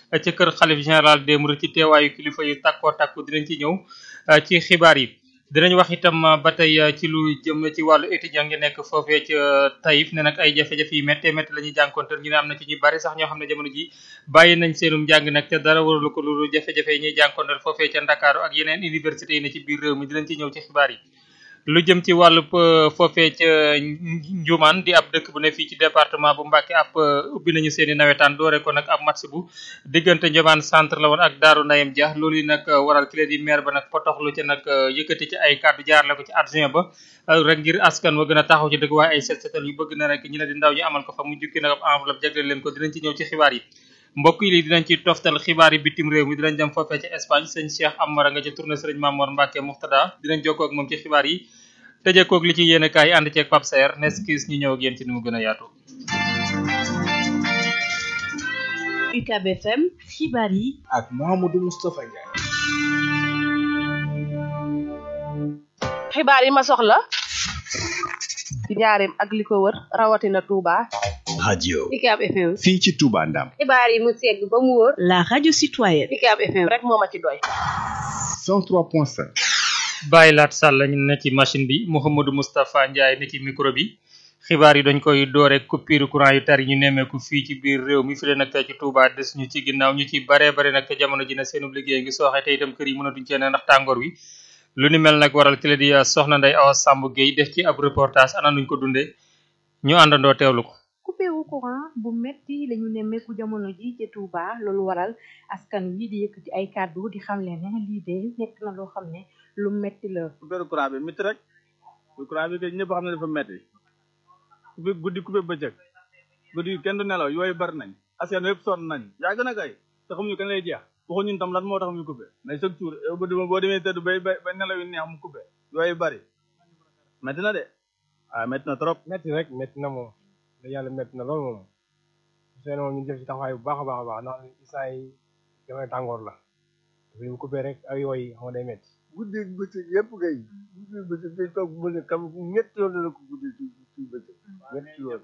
ca kër xalif général des mourides ci teewaayu kilifa yu takkoo takku dinañ ci ñëw ci xibaar yi dinañ wax itam ba tey ci lu jëm ci wàllu étudiant ngi nekk foofee ca Taïf ne nag ay jafe-jafe yu méttee métti la ñuy jànkonteel ñu ne am na ci ñu bari sax ñoo xam ne jamono ji bàyyi nañ seenum njàng nag te dara waralu ko lu jafe-jafe yi ñuy jànkonteel foofee ca Ndakaaru ak yeneen université yi ne ci biir réew mi dinañ ci ñëw ci xibaar yi lu jëm ci wàllu foofee ca Njumaan di ab dëkk bu ne fii ci département bu Mbacké ab ubbi nañu seen i nawetaan doore ko nag ab match bu diggante Njumaan centre la woon ak Daaru Nayem Dia loolu yi nag waral ki la di maire ba nag potoxlu ca nag yëkkati ci ay kàddu jaarale ko ci adjoint ba rek ngir askan wa gën a taxaw ci dëgg waaye ay set setal yu bëgg na rek ñi ne di ndaw ñu amal ko fa mu jukki nag ab enveloppe jagleel leen ko dinañ ci ñëw ci xibaar yi mbokk yi lii dinañ ci toftal xibaar yi bitim réew mi dinañ dem foofee ca Espagne sëñ Cheikh Amara nga ca tournée sëriñ Mamor Mbacké Muxtada dinañ jokkoo ak moom ci xibaar yi tëjee koog li ci yéene kaay ànd ceeg Pape Saer neskis ñu ñëw ak yéen ci ni mu gën a yaatu UCAB FM xibaar yi ak Mouhamadou Moustapha Ndiaye xibaar yi ma soxla ci njaareem ak li ko wër rawatina Touba. radio UCAB FM. fii ci Touba Ndam xibaar yi mu segg ba mu wóor. la radio citoyenne UCAB FM rek moo ma ci doy. 103.5 bàyyi laat sàll ñu ne ci machine bi Mouhamadou Moustapha Ndiaye ne ci micro bi xibaar yi dañ koy doore coupure courant yu tar yi ñu nemmeeku fii ci biir réew mi fi leen nag ci Touba des ñu ci ginnaaw ñu ci baree bare nag jamono ji ne seenub liggéey ngi sooxe te itam kër yi mënatuñ cee ne ndax tàngoor wi lu ni mel nag waral ki la di soxna Ndeye Awa Samb Gueye def ci ab reportage ana nuñ ko dundee ñu àndandoo teewlu ko coupé wu courant bu metti lañu nemmeeku jamono ji ci Touba loolu waral askan wi di yëkkati ay kàddu di xam leen ne lii de nekk na loo xam ne lu metti la coupé courant bi métti rek courant bi kay ñëpp xam ne dafa metti coupé guddi coupé bëccëg guddi kenn du nelaw yooyu bari nañ askan yëpp sonn nañ yàgg na kay te xamuñu kan lay jeex waxu ñun tam lan moo tax muy coupé mais chaque jour boo demee tëdd bay bay nelaw yu neex mu coupé yooyu bari métti na de waaw métti na trop métti rek métti na moom da yàlla métti na loolu moom seen moom ñu def ci taxawaay bu baax a baax a baax ndax isaa yi damay tàngoor la dafa ñu coupé rek ak yooyu xam nga day métti guddi bëccëg yëpp kay guddi bëccëg day toog mu ne kam ñetti yoon la ko guddi ci ci bëccëg ñetti yoon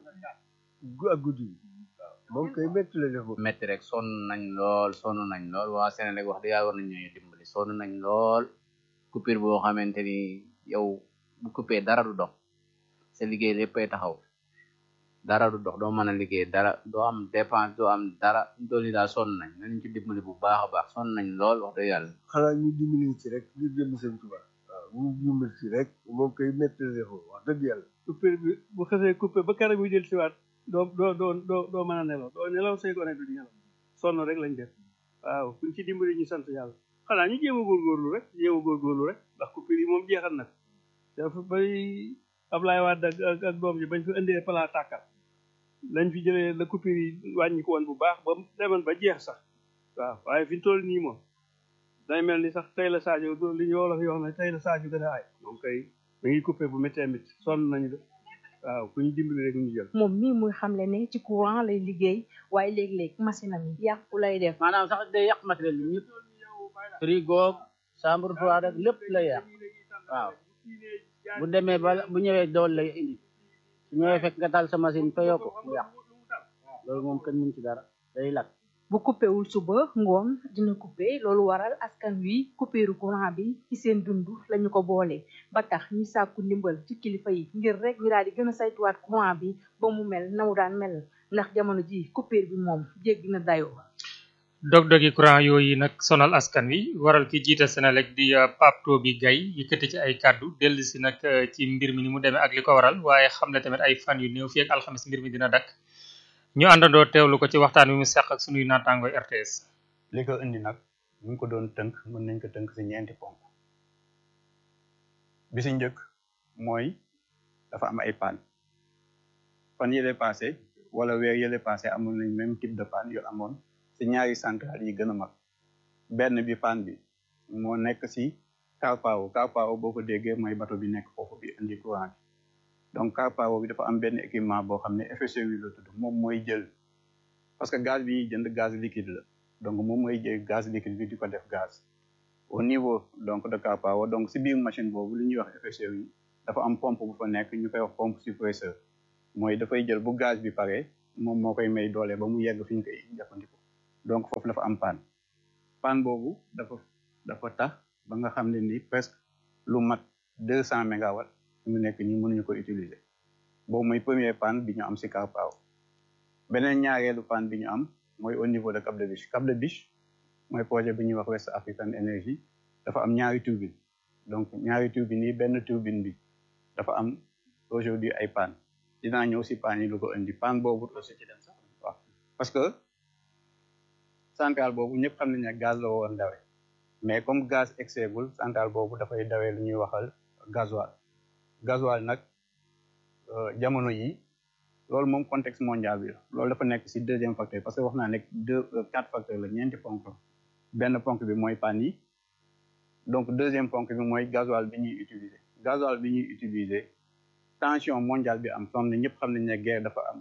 ak guddi moom kay métti la def moom métti rek sonn nañ lool sonn nañ lool waa Sénégal wax dëgg yàlla war nañ ñoo dimbali sonn nañ lool coupure boo xamante ni yow bu coupé dara du dox sa liggéey léppay taxaw dara du dox doo mën a liggéey dara doo am dépense doo am dara dool yi daal sonn nañ nañ ci dimbali bu baax a baax sonn nañ lool wax dëgg yàlla xanaa ñu dimbali ci rek ngir jëm seen tubaab waaw ñu dimbali ci rek moom koy métti la def wax dëgg yàlla coupure bi bu xasee coupé ba keroog muy jël siwaat doo doo doo doo doo mën a nelaw doo nelaw say gone du di nelaw sonn rek lañ def waaw kuñ ci dimbali ñu sant yàlla xanaa ñu jéem a góorgóorlu rek jéem a góorgóorlu rek ndax coupure yi moom jeexal nag dafa bay Ablaye Wade ak ak doom ji bañ fi indee pala tàkkal lañ fi jëlee la coupure yi wàññi ko woon bu baax ba demoon ba jeex sax waaw waaye fi ñu toll nii moom day mel ni sax tey la Sadio li ñu wolof yoo xam ne tey la Sadio gën a aay moom kay da ngi coupé bu méttee métti sonn nañu de waaw ku ñu dimbali rek ñu jël moom mii muy xamle ne ci courant lay liggéey waaye léeg-léeg machine am yi yàqu lay def maanaam sax day yàq matériel bi ñëpp frigo chambre froide rek lépp lay yàq waaw bu demee ba bu ñëwee dool lay indi su ñëwee fekk nga taal sa machine fa yokk mu yàq loolu moom kenn mën ci dara day lakk bu coupé wul suba ngoon dina coupé loolu waral askan wi coupéru courant bi ci seen dund lañu ko boole ba tax ñi sàkku ndimbal ci kilifa yi ngir rek ñu daal di gën a saytuwaat courant bi ba mu mel na mu daan mel ndax jamono ji coupure bi moom jéggi na dayoo dog-dogi courant yooyu nag sonal askan wi waral ki jiite Senelec di Pape Toby Gaye yëkkati ci ay kàddu dellu si nag ci mbir mi ni mu demee ak li ko waral waaye xam ne tamit ay fan yu néew fii ak alxamis mbir mi dina dakk ñu àndandoo teewlu ko ci waxtaan wi mu seq ak sunuy naataango RTS. li ko indi nag bu ñu ko doon tënk mën nañ ko tënk si ñeenti ponk bi si njëkk mooy dafa am ay panne fan yële passé wala weer yële passé amoon nañ même type de panne yu amoon si ñaari centrale yi gën a mag benn bi panne bi moo nekk si Carpao Carpao boo ko déggee mooy bateau bi nekk foofu bi indi courant bi donc Carpao bi dafa am benn équipement boo xam ne FSRU la tudd moom mooy jël parce que gaz bi ñuy jënd gaz liquide la donc moom mooy jël gaz liquide bi di ko def gaz au niveau donc de Carpao donc si biir machine boobu li ñuy wax FSRU dafa am pompe bu fa nekk ñu koy wax pompe suppresseur mooy dafay jël bu gaz bi pare moom moo koy may doole ba mu yegg fi ñu koy jëfandikoo donc foofu dafa am panne panne boobu dafa dafa tax ba nga xam ne ni presque lu mat deux cent mégawatts mu nekk nii mënuñu ko utiliser boobu mooy premier panne bi ñu am si Car Power beneen ñaareelu panne bi ñu am mooy au niveau de Cap de Biche Cap de Biche mooy projet bi ñuy wax West African Energy dafa am ñaari turbine donc ñaari turbine yi benn turbine bi dafa am aujourd'hui ay panne dinaa ñëw si panne yi lu ko indi panne boobu aussi ci dem sax waaw parce que centrale boobu ñëpp xam nañ ne gaz la woon dawe mais comme gaz exeegul centrale boobu dafay dawee lu ñuy waxal gasoil gasoil nag jamono yi loolu moom contexte mondial bi la loolu dafa nekk si deuxième facteur parce que wax naa nekk deux quatre facteurs la ñeenti ponk la benn ponk bi mooy panne yi donc deuxième ponk bi mooy gasoil bi ñuy utiliser gasoil bi ñuy utiliser tension mondiale bi am som ne ñëpp xam nañ ne guerre dafa am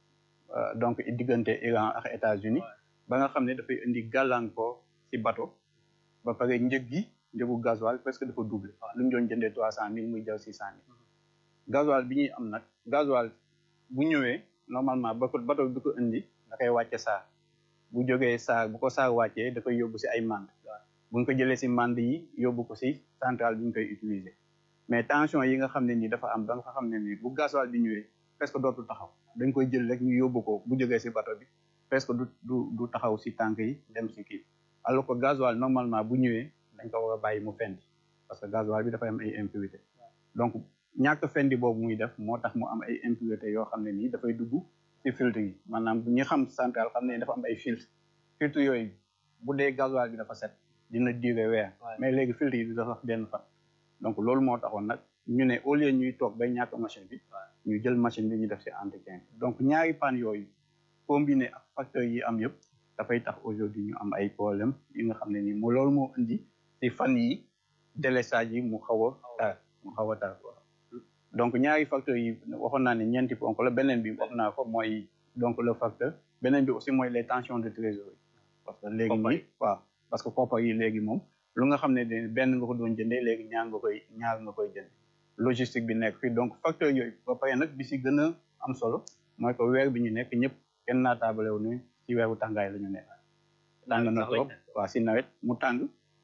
donc diggante Iran ak États-Unis ba nga xam ne dafay indi gàllankoor ci bateau ba pare njëg gi njëgu gasoil presque dafa doublé lu ñu doon jëndee trois cent mille muy jaw six cent mille gasoil bi ñuy am nag gasoil bu ñëwee normalement ba ko bateau bi ko indi da koy wàcce saar bu jógee saar bu ko saar wàccee da koy yóbbu ci ay mand bu ñu ko jëlee ci mand yi yóbbu ko ci centrale bi ñu koy utiliser mais tension yi nga xam ne nii dafa am ba nga xam ne nii bu gasoil bi ñëwee presque dootul taxaw dañ koy jël rek ñu yóbbu ko bu jógee ci bateau bi presque du du du taxaw ci tànk yi dem ci kii alors que gasoil normalement bu ñëwee dañ ko war a bàyyi mu fendi parce que gasoil bi dafay am ay impurité donc ñàkk fendi boobu muy def moo tax mu am ay impurité yoo xam ne nii dafay dugg ci filtre yi maanaam ñi xam centrale xam ne dafa am ay filtre filtre yooyu bu dee gasoil bi dafa set dina durer weer mais léegi filtre yi dafa sax benn fan donc loolu moo taxoon nag ñu ne au lieu ñuy toog bay ñàkk machine bi ñu jël machine bi ñu def ci entretien donc ñaari panne yooyu combiné ak facteurs yi am yëpp dafay tax aujourd'hui ñu am ay problème yi nga xam ne nii mu loolu moo indi ci fan yi délestage yi mu xaw a tar mu xaw a tar donc ñaari facteurs yi waxoon naa ne ñeenti ponk la beneen bi wax naa ko mooy donc le facteur beneen bi aussi mooy les tensions de trésorerie parce que léegi nii waaw parce que koppar yi léegi moom lu nga xam ne ne benn nga ko doon jëndee léegi ñaar nga koy ñaar nga koy jënd logistique bi nekk fii donc facteur yooyu ba pare nag bi si gën a am solo mooy que weer bi ñu nekk ñëpp kenn naataabale wu ne ci weeru tàngaay la ñu nekk tàng na trop waaw si nawet mu tàng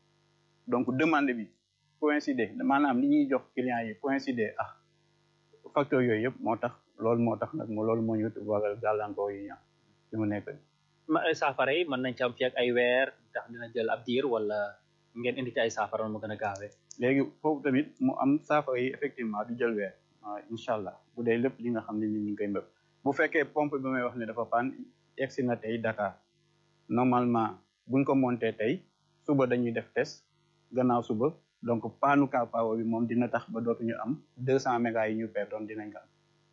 donc demande bi coïncider maanaam li ñuy jox clients yi coïncider ah facteur yooyu yëpp moo tax loolu moo tax nag loolu moo ñu waral gàllankoor yi ñam fi mu nekk saafara yi mën nañ ci am fi ak ay weer ndax dina jël ab diir wala ngeen indi ci ay saafara mu gën a gaawee léegi foofu tamit mu am saafara yi effectivement du jël weer waaw incha allah bu dee lépp li nga xam ne ni ñu ngi koy mbëb bu fekkee pompe bi may wax ne dafa paan egsi na tey Dakar normalement buñ ko monté tey suba dañuy def test gannaaw suba donc paanu Car Power bi moom dina tax ba dootuñu am deux cent mégas yi ñu perdoon dinañ ko am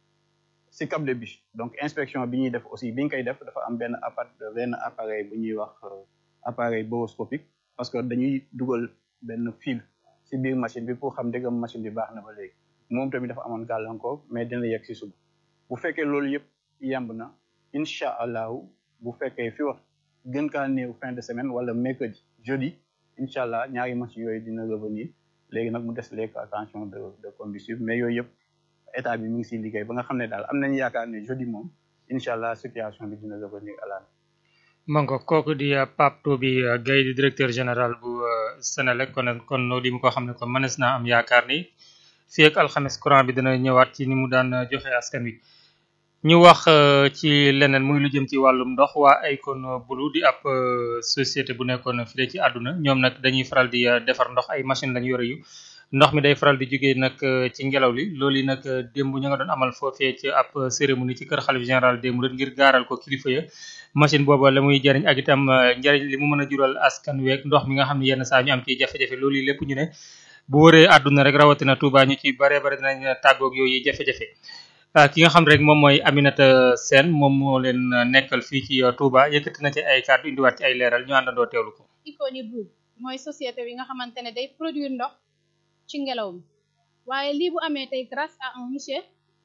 si Cap de Biche donc inspection bi ñuy def aussi bi ñu koy def dafa am benn appart benn appareil bu ñuy wax appareil boroscopique parce que dañuy dugal benn fil si biir machine bi pour xam dëggam machine bi baax na ba léegi moom tamit dafa amoon gàllankoor mais dina yegg si suba bu fekkee loolu yëpp yemb na incha allahu bu fekkee fi wax gën kaa néew fin de semaine wala mercredi jeudi incha allah ñaari machines yooyu dina revenir léegi nag mu des les attention de de combustible mais yooyu yëpp état bi mi ngi siy liggéey ba nga xam ne daal am nañu yaakaar ne jeudi moom incha allah situation bi dina revenir à la mango kooku di Pape Toby Gaye di directeur général bu Senelec kon kon li mu ko xam ne kon mënees naa am yaakaar ni fii ak alxames courant bi dina ñëwaat ci ni mu daan joxe askan wi ñu wax ci leneen muy lu jëm ci wàllum ndox waa Akon Bulu di ab société bu nekkoon fii ci àdduna ñoom nag dañuy faral di defar ndox ay machine lañu yore yu ndox mi day faral di jógee nag ci ngelaw li loolu yi nag démb ñu nga doon amal foofee ci ab cérémonie ci kër xalif général démb rek ngir gaaral ko kilifa ya machine booba la muy jariñ ak itam njariñ li mu mën a jural askan week ndox mi nga xam ne yenn saa ñu am ci jafe-jafe loolu yi lépp ñu ne bu wëree àdduna rek rawatina Touba ñu ci bare bare dinañ tàggoog yooyu jafe-jafe ki nga xam rek moom mooy Aminata Sène moom moo leen nekkal fii ci Touba yëkkati na ci ay kàddu indiwaat ci ay leeral ñu àndandoo teewlu ko. Akon Bulu mooy société bi nga xamante ne day produire ndox ci ngelaw mi waaye lii bu amee tey grâce à un monsieur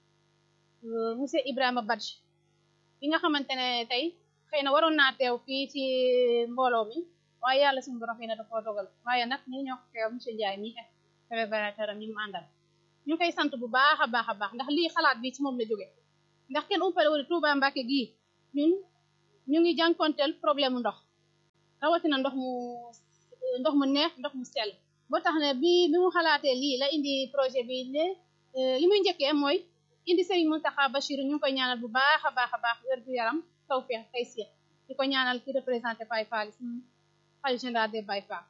monsieur Ibrahima Badji bi nga xamante ne tey xëy na waroon naa teew fii ci mbooloo mi waaye yàlla suñu borom xëy na dafa dogal waaye nag ñi ñoo ko teew monsieur Ndiaye mi révélateur am ñi mu àndal ñu koy sant bu baax a baax a baax ndax lii xalaat bi ci moom la jóge ndax kenn umpale wala Touba Mbacke gii ñun ñu ngi jànkonteel problème ndox rawatina ndox mu ndox mu neex ndox mu sell boo tax ne bi bi mu xalaatee lii la indi projet bi ne li muy njëkkee mooy indi Serigne Mountakha Bachir ñu ngi koy ñaanal bu baax a baax a baax wér gu yaram tawfeex tey si di ko ñaanal ki représenté Baye Fall suñu xalifa général des Baye Fall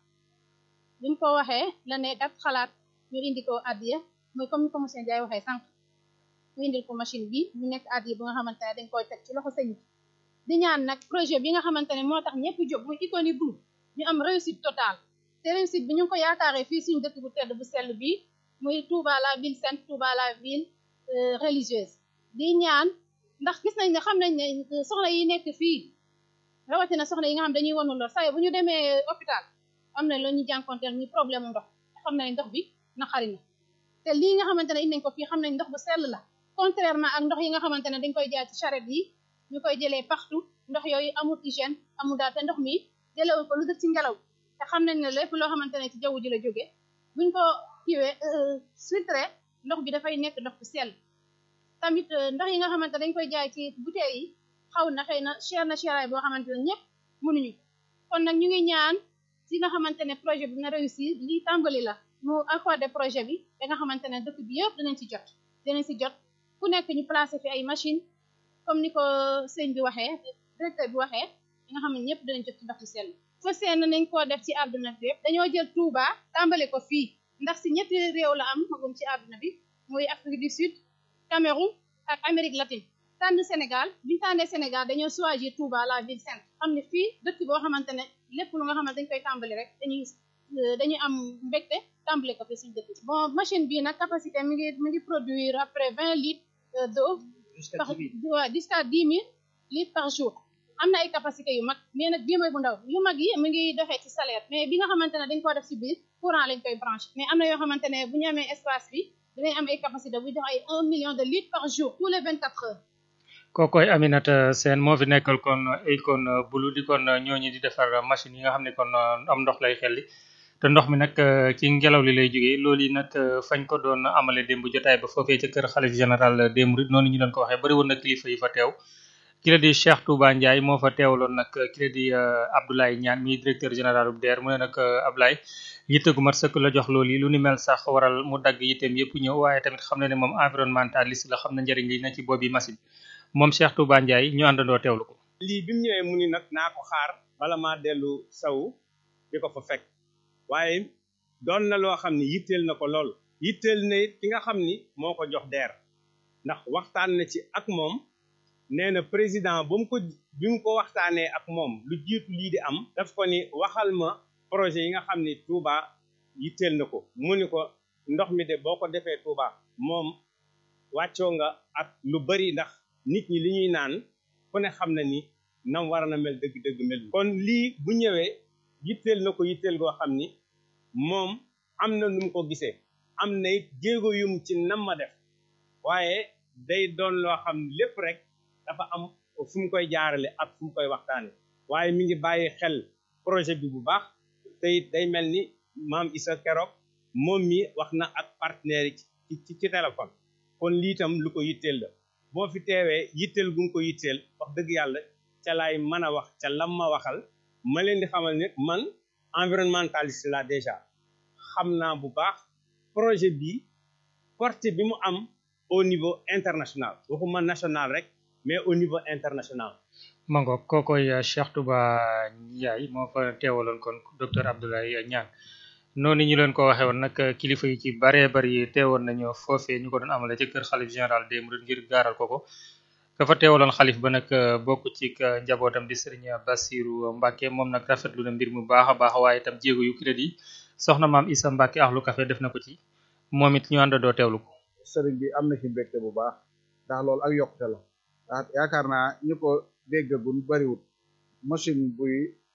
bi mu ko waxee la ne dak xalaat ñu indi ko addiya mooy comme ni ko monsieur Ndiaye waxee sànq ñu indil ko machine bi mu nekk addiya bu nga xamante ne dañ koy teg ci loxo sëñ bi di ñaan nag projet bi nga xamante ne moo tax ñëpp jóg muy Iconi Group ñu am réussite totale te réussite bi ñu ngi ko yaakaaree fii suñu dëkk bu tedd bu sell bi muy Touba la ville sainte Touba la ville religieuse di ñaan ndax gis nañ ne xam nañ ne soxna yi nekk fii rawatina soxna yi nga xam dañuy wanu lor saa bu ñu demee hôpital am na la ñu jànkonteel ñu problème ndox xam nañ ndox bi naqari na te lii nga xamante ne indi nañ ko fii xam nañ ndox bu sell la contrairement ak ndox yi nga xamante ne dañ koy jaay ci charrette yi ñu koy jëlee partout ndox yooyu amul hygiène amul daal te ndox mi jëlewu ko lu def ci ngelaw te xam nañ ne lépp loo xamante ne ci jaww ji la jóge buñ ko kiwee filtré ndox bi dafay nekk ndox bu sell tamit ndox yi nga xamante dañ koy jaay ci bouteilles yi xaw na xëy na cher na cheraay boo xamante ne ñëpp mënuñu kon nag ñu ngi ñaan si nga xamante ne projet bi na réussir lii tàmbali la mu accordé projet bi da nga xamante ne dëkk bi yëpp dinañ ci jot dinañ si jot ku nekk ñu placé fi ay machine comme ni ko sëñ bi waxee directeur bi waxee da nga xam ne ñëpp dinañ jot ci ndox mu sell fa seen nañ koo def ci àdduna bi yëpp dañoo jël Touba tàmbale ko fii ndax si ñetti réew la am magum ci àdduna bi muy Afrique du Sud Cameroun ak Amérique latine tànn Sénégal biñu tànnee Sénégal dañoo choisir Touba la ville sainte xam ne fii dëkk boo xamante ne lépp lu nga xamante dañ koy tàmbali rek dañuy dañuy am mbégte tàmbali ko fi suñu dëkk bon machine bii nag capacité mi ngi mi ngi produire après vingt litres d'eau par jusqu'à dix mille litres par jour am na ay capacité yu mag mais nag bii mooy bu ndaw yu mag yi mi ngi doxee ci salaire mais bi nga xamante ne dañ koo def si biir courant lañ koy branché mais am na yoo xamante ne bu ñu amee espace bi dinañ am ay capacité bu jox ay un million de litres par jour tous les vingt quatre heures kookoy Aminata Sène moo fi nekkal kon Icon Blue di kon ñooñu di defar machine yi nga xam ne kon am ndox lay xelli te ndox mi nag ci ngelaw li lay jógee loolu yi nag fañ ko doon amale démb jotaay ba foofee ca kër xalif général des mourides noonu ñu doon ko waxee bari woon na kilifa yi fa teew ki la di Cheikh Touba Ndiaye moo fa teewaloon nag ki la di Abdoulaye Niane mi directeur général bu DER mu ne nag Abdoulaye yitte gu mat sëkk la jox loolu yi lu ni mel sax waral mu dagg yitteem yëpp ñëw waaye tamit xam na ne moom environnementaliste la xam na njëriñ li na ci boobi machine moom Cheikh Touba Ndiaye ñu àndandoo teewlu ko. lii bi mu ñëwee mu ni nag naa ko xaar bala maa dellu saw di ko fa fekk waaye doon na loo xam ni yitteel na ko lool yitteel na it ki nga xam ni moo ko jox DER ndax waxtaan na ci ak moom nee na président ba mu ko bi mu ko waxtaanee ak moom lu jiitu lii di am daf ko ni waxal ma projet yi nga xam ni Touba yitteel na ko mu ni ko ndox mi de boo ko defee Touba moom wàccoo nga ak lu bari ndax nit ñi li ñuy naan ku ne xam na ni nam war na mel dëgg-dëgg mel kon lii bu ñëwee yitteel na ko yitteel goo xam ni moom am na nu mu ko gisee am na it jéego yum ci nam ma def waaye day doon loo xam lépp rek dafa am fu mu koy jaarale ak fu mu koy waxtaane waaye mi ngi bàyyi xel projet bi bu baax te it day mel ni maam Issa keroog moom mi wax na ak partenaire yi ci ci téléphone kon lii tam lu ko yitteel la boo fi teewee yitteel gu nga ko yitteel wax dëgg yàlla ca laay mën a wax ca lam ma waxal ma leen di xamal ne man environnementaliste la déjà xam naa bu baax projet bi portée bi mu am au niveau international waxuma national rek mais au niveau international mango kookoy Cheikh Touba Ndiaye moo fa teewaloon kon docteur Abdoulaye Niane noonu ñu leen ko waxee woon nag kilifa yi ci baree bari teewoon nañu foofee ñu ko doon amale ci kër xalif général des mourides ngir gaaral ko ko ka fa teewaloon xalif ba nag bokk ci njabootam di Serigne Bassirou Mbacke moom nag rafetlu na mbir mu baax a baax waaye itam jéego yu crédit soxna maam Issa Mbacke axlu café def na ko ci moom it ñu àndandoo teewlu ko. sëriñ bi am na ci mbégte bu baax ndax loolu ak yokkute la ndax yaakaar naa ñu ko déggagun bariwut machine buy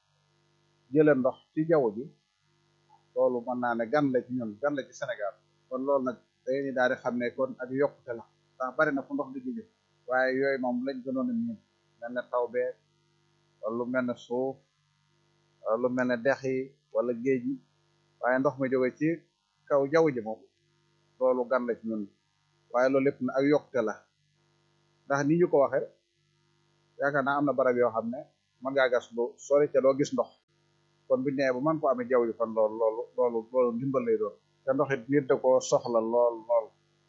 jële ndox ci jaww ji loolu mën naa ne gan la ci ñun gan la ci Sénégal kon loolu nag dañuy daal di xam ne kon ak yokkute la ndax bari na fu ndox di jóge waaye yooyu moom lañ gënoon a miin mel ne taw bee wala lu mel ne suuf wala lu mel ne dex yi wala géej yi waaye ndox mi jóge ci kaw jaww ji moom loolu gan la ci ñun waaye loolu lépp na ak yokkute la ndax ni ñu ko waxe yaakaar naa am na barab yoo xam ne mën ngaa gas lu sori ca doo gis ndox kon bu ñu nee ba mën ko amee jaww ji kon loolu loolu loolu loolu ndimbal lay doon te ndox it nit da koo soxla lool lool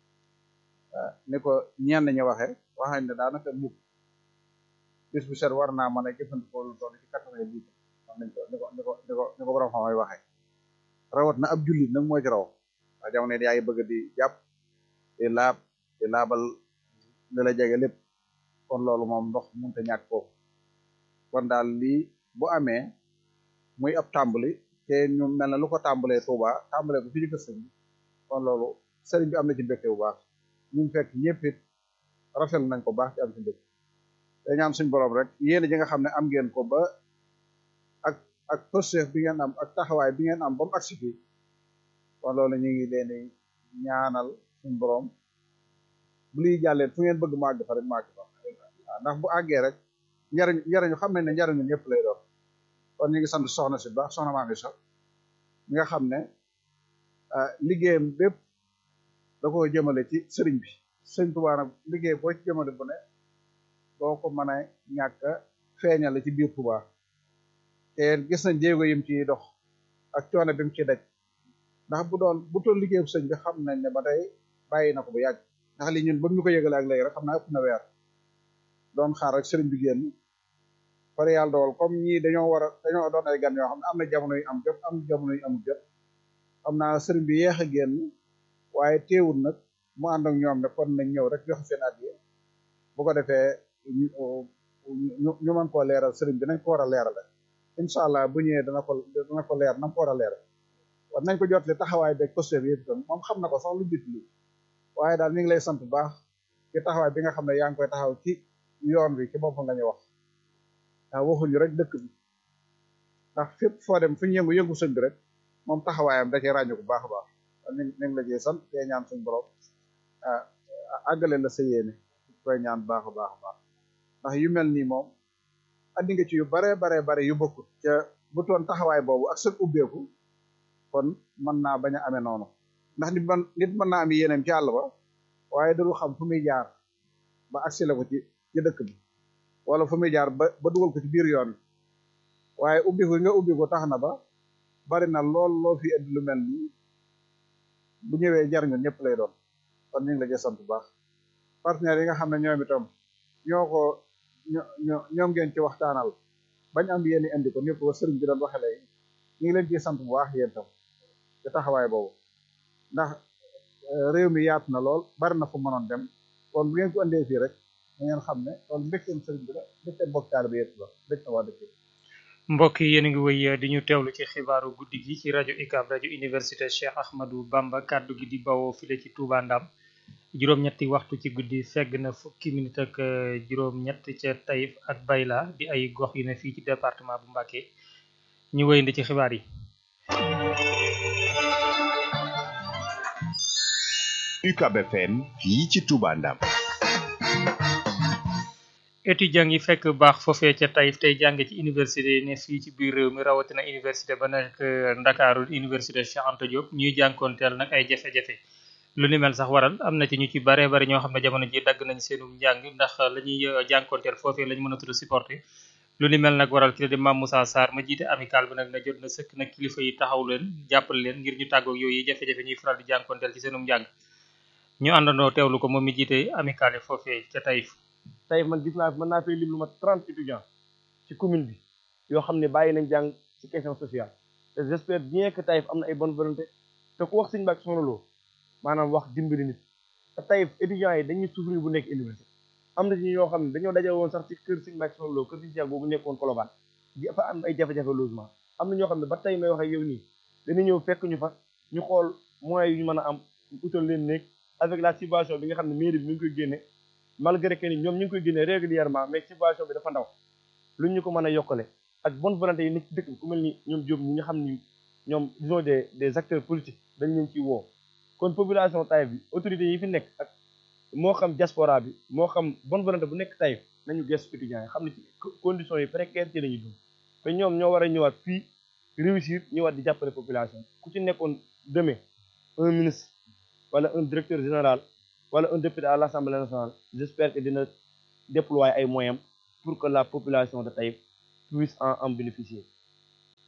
ni ko ñenn ñi waxe wax nañ ne daanaka mukk bis bu set war naa mën a jëfandikoo lu toll ci quatre-vingts litres wax nañ ko ni ko ni ko ni ko ni ko borom xam-xam yi waxee rawat na ab jullit nag moo ci raw waa jamono yaa ngi bëgg di jàpp di laab di laabal li la jege lépp kon loolu moom ndox mënut a ñàkk foofu kon daal lii bu amee muy ab tàmbali te ñu mel na lu ko tàmbalee Touba tàmbalee ko fi ñu ko sëñ bi kon loolu sëriñ bi am na ci mbégte bu baax ñun fekk ñëpp it rafet nañ ko baax ci am ci mbégte te ñaan suñ borom rek yéen ji nga xam ne am ngeen ko ba ak ak pësef bi ngeen am ak taxawaay bi ngeen am ba mu agsi fii kon loolu ñu ngi leen di ñaanal suñ borom bu liy jàllee fu ngeen bëgg mu àgg fa rek mu àgg fa waaw ndax bu àggee rek njariñ njariñu xam nañ ne njariñu ñëpp lay doon kon ñu ngi sant soxna si baax soxna maa ngi sax mi nga xam ne liggéeyam bépp da ko jëmale ci sëriñ bi sëriñ Tuubaa nag liggéey boo ci jëmale bu ne doo ko mën a ñàkk a feeñale ci biir Tuubaa te gis nañ jéego yim ci dox ak coono bi mu ci daj ndax bu doon bu toll liggéeyu sëñ bi xam nañ ne ba tey bàyyi na ko bu yàgg ndax li ñun ba ñu ko yëgale ak léegi rek xam naa ëpp na weer doon xaar rek sëriñ bi génn pare yàlla dogal comme ñii dañoo war a dañoo doon ay gan yoo xam ne am na jamono yu am jot am jamono yu amul jot xam naa sëriñ bi yeex a génn waaye teewul nag mu ànd ak ñoom ne kon nañ ñëw rek joxe seen addiya bu ko defee ñu ñu mën koo leeral sëriñ bi nañ ko war a leerale incha allah bu ñëwee dana ko dana ko leer na ko war a leeral war nañ ko jotli taxawaay beeg posté bi yëpp itam moom xam na ko sax lu jiitu li waaye daal ñu ngi lay sant bu baax ci taxawaay bi nga xam ne yaa ngi koy taxaw ci yoon bi ci boppam la ñuy wax waaw waxuñu rek dëkk bi ndax fépp foo dem fu ñu yëngu yëngu sëñ bi rek moom taxawaayam da cee ràññu bu baax a baax ñu ngi la cee sant te ñaan suñ borom ah àggale la sa yéene koy ñaan baax a baax a baax ndax yu mel nii moom andi nga ci yu bare bare bare yu bokkut ca bu toon taxawaay boobu ak seen ubbeeku kon mën naa bañ a amee noonu ndax nit man nit mën naa am yéeneem ci àll ba waaye daru xam fu muy jaar ba agsi la ko ci ci dëkk bi wala fu muy jaar ba ba dugal ko ci biir yoon bi waaye ubbi ko nga ubbi ko tax na ba bari na lool loo fi indi lu mel nii bu ñëwee jariñu ñëpp lay doon kon ñu ngi la sant bu baax partenaires yi nga xam ne ñoom itam ñoo ko ñoo ñoom ngeen ci waxtaanal bañ am yéen indi ko ñëpp ko sëriñ bi doon waxe léegi ñu ngi leen ciy sant bu baax yéen tam ci taxawaay boobu ndax réew mi yaatu na lool bari na fu mënoon dem kon bu ngeen ko indee fii rek da ngeen xam ne loolu mbégteem sëriñ bi la mbégteem bokk taalibe bi yëpp la mbég na waa dëkk mbokk yi yéen a ngi wëy di ñu teewlu ci xibaaru guddi gi ci rajo UCAB rajo université Cheikh Ahmadou Bamba kàddu gi di bawoo file ci Touba Ndam juróom-ñetti waxtu ci guddi fegg na fukki minute ak juróom-ñett ca Taïf ak Bayla di ay gox yu ne fii ci département bu Mbacké ñu wëyandi ci xibaar yi. UCAB FM fii ci Touba Ndam. étudiants yi fekk baax foofee ca Taïf tey jàng ci université yi ne fii ci biir réew mi rawatina université ba nekk Ndakaaru université Cheikh Anta Diop ñuy jànkoonteel nag ay jafe-jafe lu ni mel sax waral am na ci ñu ci bare bari ñoo xam ne jamono ji dagg nañ seenum njàng ndax la ñuy jànkoonteel foofee lañ mën a tudd supporter lu ni mel nag waral ki la di Mame Moussa Sarr ma jiite amical bi nag na jot na sëkk nag kilifa yi taxaw leen jàppal leen ngir ñu tàggoog yooyu jafe-jafe ñuy faral di jànkoonteel ci seenum njàng ñu àndandoo teewlu ko moom mi jiite amical yi foofee ca Taïf tey man gis naa mën naa fay lim lu ma trente étudiants ci commune bi yoo xam ne bàyyi nañ jàng ci question sociale te j'espère bien que Taïf am na ay bonne volonté te ku wax Sëñ Mbàkke Soxna Lo maanaam wax dimbali nit te Taïf étudiants yi dañuy souffrir bu nekk université am na ci ñoo xam ne dañoo daje woon sax ci kër Sëñ Mbàkke Soxna Lo kër Sëñ Cheikh boobu nekkoon Colobane dafa am ay jafe-jafe logement am na ñoo xam ne ba tey may wax ak yow nii dañu ñëw fekk ñu fa ñu xool moyens yu ñu mën a am utal leen néeg avec la subvention bi nga xam ne mairie bi mi ngi koy génne malgré que ni ñoom ñu ngi koy génne régulièrement mais subvention bi dafa ndaw lu ñu ko mën a yokkale ak bonne volonté yi nekk ci dëkk bi ku mel ni ñoom Diop ñi nga xam ni ñoom disons des des acteurs politiques dañ leen ciy woo kon population Taïf bi autorités yi fi nekk ak moo xam diaspora bi moo xam bonne volonté bu nekk Taïf nañu gëstu étudiants yi xam ne ci conditions yi précaires ci la ñuy dund te ñoom ñoo war a ñëwaat fii réussir ñëwaat di jàppale population ku ci nekkoon demain un ministre wala un directeur général wala un député à l'Assemblée nationale j'espère que dina déployer ay moyens pour que la population de Taïf puisse en en bénéficier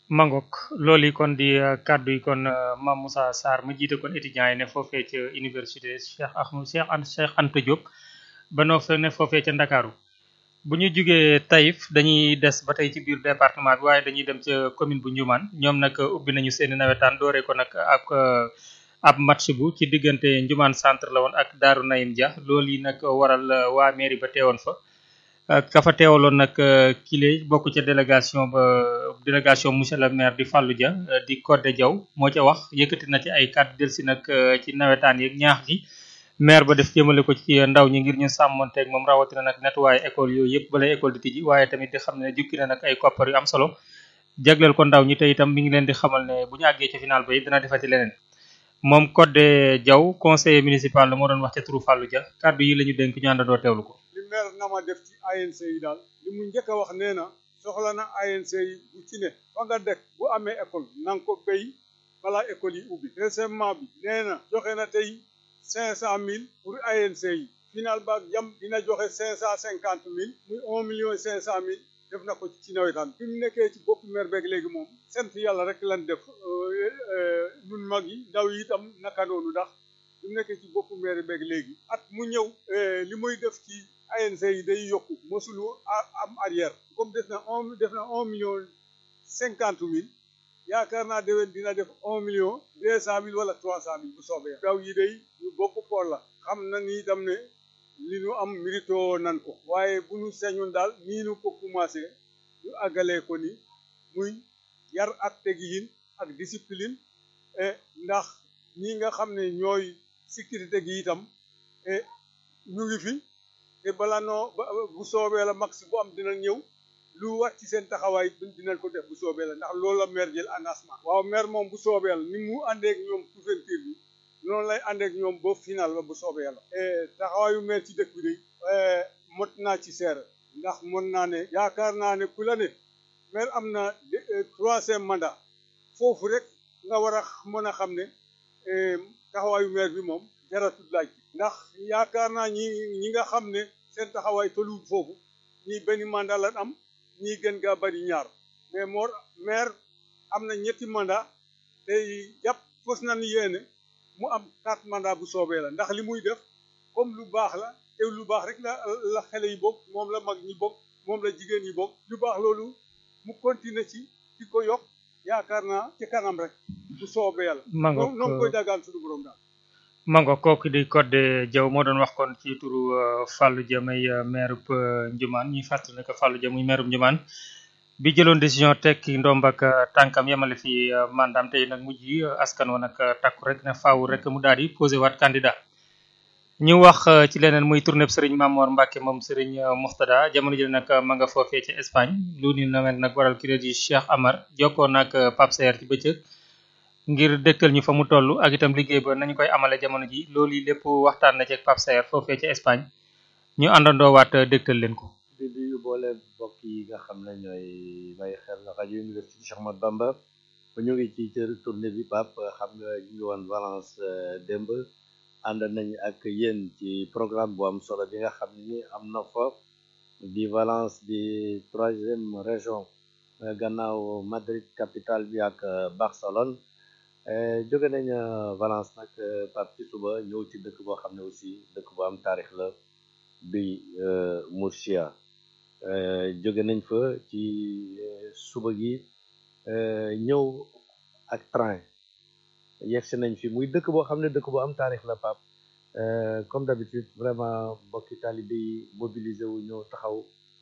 mangok loolu yi kon di kàddu yi kon Mame Moussa Sarr mu jiite kon étudiants yi ne foofee ca université Cheikh Ahmadou Cheikh Anta Cheikh Anta Diop ba noo fa ne foofee ca Ndakaaru bu ñu jugee Taïf dañuy des ba tey ci biir département bi waaye dañuy dem ca commune bu Ndioumane ñoom nag ubbi nañu seeni nawetaan dooree ko nag ak ab match bu ci diggante Ndioumane centre la woon ak Daaru Naim Dia loolu yi nag waral waa mairie ba teewoon fa ka fa teewaloon nag kile bokk ca délégation ba délégation monsieur le maire di Fallou Dia di Codé Diaw moo ca wax yëkkati na ci ay kàddu delsi nag ci nawetaan yeeg ñaax gi maire ba def jëmale ko ci ndaw ñi ngir ñu sàmmonteeg moom rawatina nag nettoyé école yooyu yëpp balay école di tijji waaye tamit di xam ne jukki na nag ay koppar yu am solo jagleel ko ndaw ñi te itam mi ngi leen di xamal ne bu ñu àggee ci final ba it dina defati leneen moom Codé Diaw conseiller municipal la moo doon wax ca turu Fallou Dia kàddu yi la ñu dénk ñu àndandoo teewlu ko li maire na ma def ci ANC yi daal li mu njëkk a wax nee na soxla na ANC yi bu ci ne fa nga dëkk bu amee école na nga ko béy balaa école yi ubbi deuxièmement bi nee na joxe na tey cinq cent mille pour ANC yi final ba jam dina joxe cinq cent cinquante mille muy un million cinq cent mille def na ko ci nawetaan bi mu nekkee ci bopp maire beeg léegi moom sant yàlla rek lan def nun mag yi ndaw yi itam naka noonu ndax bi mu nekkee ci bopp maire beeg léegi at mu ñëw li muy def ci ANC yi day yokku mosulu am arrière comme def na un def na un million cinquante mille yaakaar naa déwén dina def un million deux cent mille wala trois cent mille bu soobee daw yi day ñu bokk pool la xam na ni itam ne li ñu am mérito nan ko waaye bu ñu sañoon daal nii ñu ko commencé ñu àggalee ko ni muy yar ak tegiin ak discipline e ndax ñi nga xam ne ñooy sécurité gi itam e ñu ngi fi te bala noo bu soobee la max bu am dina ñëw lu war ci seen taxawaay dinañ ko def bu soobee la ndax loolu la maire jël engagement waaw maire moom bu soobee la ni mu àndeek ñoom couverture bi noonu lay àndeek ñoom ba final la bu soobee la taxawaayu maire ci dëkk bi de mot naa ci seere ndax mën naa ne yaakaar naa ne ku la ne maire am na troisième mandat foofu rek nga war a mën a xam ne taxawaayu maire bi moom jaratul laaj ndax yaakaar naa ñi ñi nga xam ne seen taxawaay tolluwul foofu ñii benn mandat lan am ñii gën gaa bari ñaar mais moo maire am na ñetti mandat tey jàpp fos na ni yéene mu am quatre mandat bu soobee la ndax li muy def comme lu baax la te lu baax rek la la xale yi bokk moom la mag ñi bokk moom la jigéen yi bokk lu baax loolu mu continuer ci di ko yokk yaakaar naa ci kanam rek bu soobee yàlla Mangook, noonu koy dagaan suñu borom daal mango kooku di Codé Diaw moo doon wax kon ci turu Fallou Dia may maire bu Ndioumane ñuy fàttali ne que Fallou Dia muy maire bu Ndioumane bi jëloon décision tekki ndomb ak tànkam yemale fi mandaam tey nag mujj yi askan wa nag takku rek ne faaw rek mu daal di posé waat candidat ñu wax ci leneen muy tournée bu Serigne Mamor Mbacke moom Serigne Moxtada jamono ji nag ma nga foofee ci Espagne lu ni nawet nag waral ki di Cheikh Amar jokkoo nag Pape Sayer ci bëccëg ngir dëkkal ñu fa mu toll ak itam liggéey ba nañu koy amale jamono ji loolu yi lépp waxtaan na ci ak Pape Sayer foofee ci Espagne ñu àndandoo waat dëkkal leen ko. di nuyu boole mbokk yi nga xam ne ñooy bàyyi xel rajo université Cheikh Ahmadou Bamba ba ñu ngi ci cër tournée bi Pape xam nga ñu ngi woon Valence démb ànd nañ ak yéen ci programme bu am solo bi nga xam ne ni am na fa di Valence di troisième région gannaaw Madrid capitale bi ak Barcelone jóge nañ Valence nag Pape ci suba ñëw ci dëkk boo xam ne aussi dëkk bu am taarix la bi Murcia jóge nañ fa ci suba gi ñëw ak train yegsi nañ fi muy dëkk boo xam ne dëkk bu am taarix la Pape comme d'habitude vraiment mbokki talibé yi mobilisé wu ñëw taxaw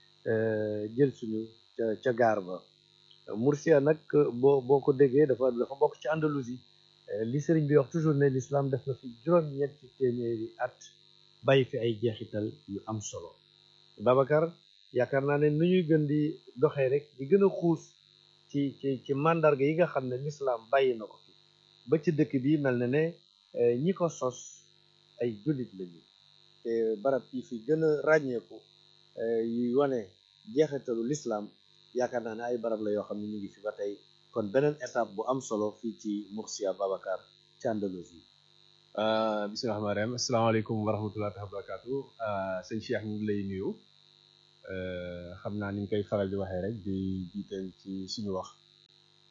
jël suñu ca ca gaar ba Murcia nag boo boo ko déggee dafa dafa bokk ci Andalousie li sëriñ bi wax toujours ne l'islam def na fi juróom-ñetti téeméeri at bàyyi fi ay jeexital yu am solo Babacar yaakaar naa ne nu ñuy gën di doxee rek di gën a xuus ci ci ci mandarga yi nga xam ne l'islam bàyyi na ko fi ba ci dëkk bi mel na ne ñi ko sos ay jullit lañu te barab yi fi gën a ràññeeku yuy wane jeexitalu l'islam yaakaar naa ne ay barab la yoo xam ne ñu ngi fi ba tey kon beneen étape bu am solo fii ci Murcia Babacar ci Andalousie bismillahi rahmaani rahim asalaamaaleykum wa rahmatullahi wa barakatu sëñ Cheikh ñu ngi lay nuyu xam naa ni ñu koy faral di waxee rek di jiital ci suñu wax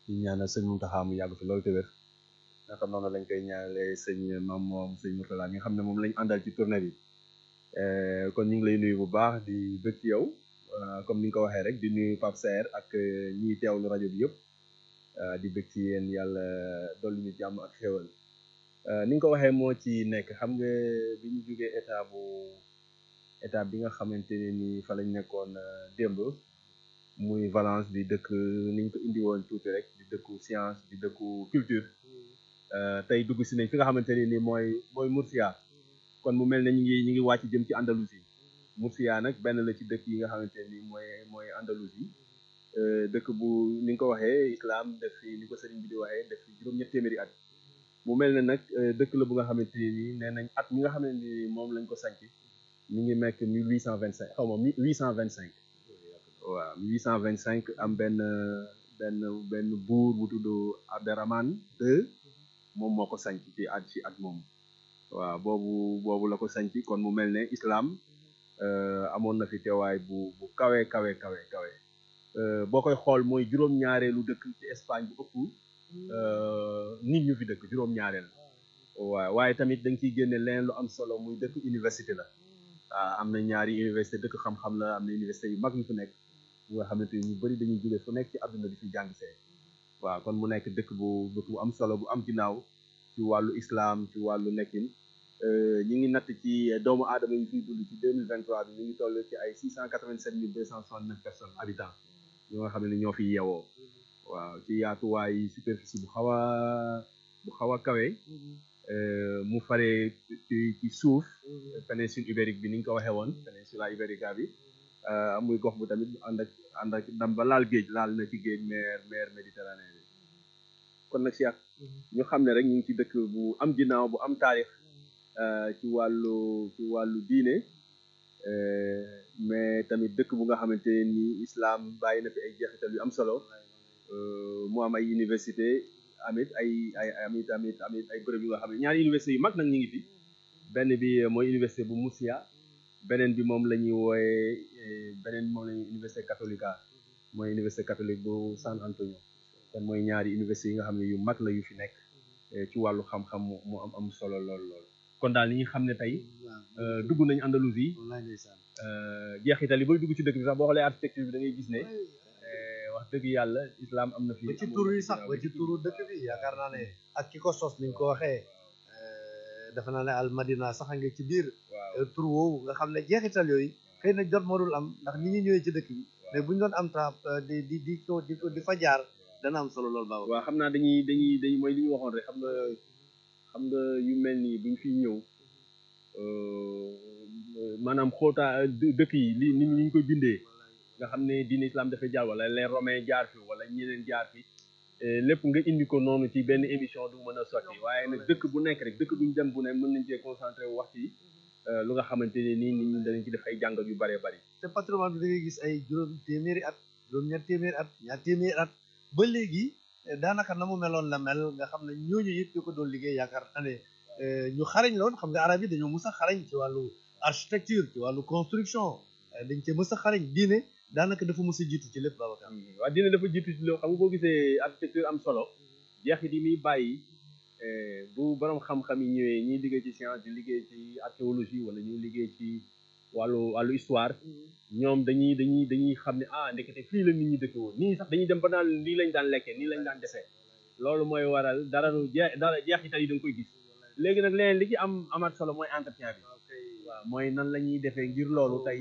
di ñaanal sëñ Mountakha mu yàgg fi loolu te wér naka noonu lañ koy ñaanalee sëñ mam moom sëñ Mourtala mi nga xam ne moom lañ àndal ci tournée bi kon ñu ngi lay nuyu bu baax di bëgg ci yow comme ni nga ko waxee rek di nuyu Pape Serre ak ñiy teewlu rajo bi yëpp di bëgg ci yéen yàlla dolli ñu jàmm ak xéwal ni nga ko waxee moo ci nekk xam nga bi ñu jógee état bu état bi nga xamante ne ni fa lañ nekkoon démb muy Valence di dëkk ni ñu ko indi woon tuuti rek di dëkku science di dëkku culture tey dugg si nañ fi nga xamante ne ni mooy mooy Murcia kon mu mel ne ñu ngi ñu ngi wàcc jëm ci Andalousie Murcia nag benn la ci dëkk yi nga xamante ne ni mooy mooy Andalousie dëkk bu ni nga ko waxee islam def fi ni ko sëriñ bi di waxee def fi juróom-ñett téeméeri at mu mel ne nag dëkk la bu nga xamante ne nii nee nañ at mi nga xamante ni moom lañ ko sanc mi ngi nekk mille huit cent vingt cinq xaw ma huit cent vingt cinq waaw mille huit cent vingt cinq am benn benn benn buur bu tudd Abderrahman II moom moo ko sanc ci at ci at moom waaw boobu boobu la ko sanc kon mu mel ne islam amoon na fi teewaay bu bu kawe kawe kawe kawe boo koy xool mooy juróom-ñaareelu dëkk ci Espagne bu ëpp nit ñu fi dëkk juróom-ñaareel waaw waaye tamit da nga ciy génne leen lu am solo muy dëkk université la waaw am na ñaari université dëkk xam-xam la am na université yu mag yu fi nekk nga xamante ni ñu bëri dañuy jóge fu nekk ci àdduna di fi jàng see waaw kon mu nekk dëkk bu dëkk bu am solo bu am ginnaaw ci wàllu islam ci wàllu nekkin ñi ngi natt ci doomu aadama yi fiy dund ci 2023 bi ñu ngi toll ci ay 687 269 personnes habitants ñoo nga xam ne ñoo fi yeewoo waaw ci yaatuwaay superficie bu xaw a bu xaw a kawe mu faree ci ci suuf péninsule ibérique bi ni ñu ko waxee woon péninsula ibérica bi muy gox bu tamit ànd ak ànd ak ndam ba laal géej laal na ci géej mer mer méditerranée bi kon nag Cheikh ñu xam ne rek ñu ngi ci dëkk bu am ginnaaw bu am taarix ci wàllu ci wàllu diine mais tamit dëkk bu nga xamante ni islam bàyyi na fi ay jeexital yu am solo mu am ay université amit ay ay amit amit amit ay bërëb yu nga xam ne ñaari université yu mag nag ñu ngi fi benn bi mooy université bu Murcia beneen bi moom la ñuy wooyee beneen moom la ñuy université catholica mooy université catholique bu San Antonio kon mooy ñaari université yi nga xam ne yu mag la yu fi nekk ci wàllu xam-xam mu am am solo lool lool kon daal li ñu xam ne tey dugg nañ Andalousie jeexital yi booy dugg ci dëkk bi sax boo xoolee architecture bi da ngay gis ne wax dëgg yàlla islam am na fi ba ci turu yi sax ba ci turu dëkk bi yaakaar naa ne ak ki ko sos ni nga ko waxee defe naa ne al madina sax a nga ci biir tur woowu nga xam ne jeexital yooyu xëy na jot moo dul am ndax ni ñu ñëwee ci dëkk bi mais bu ñu doon am temps di di di ko di ko di fa jaar dana am solo lool baax waaw xam naa dañuy dañuy dañuy mooy li ñu waxoon rek xam nga xam nga yu mel nii buñ fiy ñëw maanaam xóotaa dëkk yi li ni ñu koy bindee nga xam ne diine islam dafay jaar wala les romains jaar fi wala ñeneen jaar fi lépp nga indi ko noonu ci benn émission du mën a sotti waaye nag dëkk bu nekk rek dëkk buñ dem bu ne mën nañ cee concentré wu wax ci lu nga xamante ne nii nit ñi danañ ci def ay jàngat yu bëree bëri te patrimoine bi da ngay gis ay juróom téeméeri at juróom ñett téeméeri at ñaar téeméeri at ba léegi daanaka na mu meloon la mel nga xam ne ñooñu yëpp ñu ko doon liggéey yaakaar naa ne ñu xarañ la woon xam nga arab yi dañoo mës a xarañ ci wàllu architecture ci wàllu construction dañ cee mës a xarañ diine daanaka dafa mës a jiitu ci lépp Babacar waaw diine dafa jiitu ci loolu xam nga boo gisee architecture am solo jeexit yi muy bàyyi bu borom xam-xam yi ñëwee ñiy liggéey ci science di liggéey ci archéologie wala ñuy liggéey ci wàllu wàllu histoire ñoom dañuy dañuy dañuy xam ne ah ndekete fii la nit ñi dëkk woon nii sax dañuy dem ba naan nii lañ daan lekkee nii lañ daan defee loolu mooy waral dara lu jeex dara jeexital yi da nga koy gis léegi nag leneen li ci am amaat solo mooy entretien bi waaw mooy nan la ñuy defee ngir loolu tey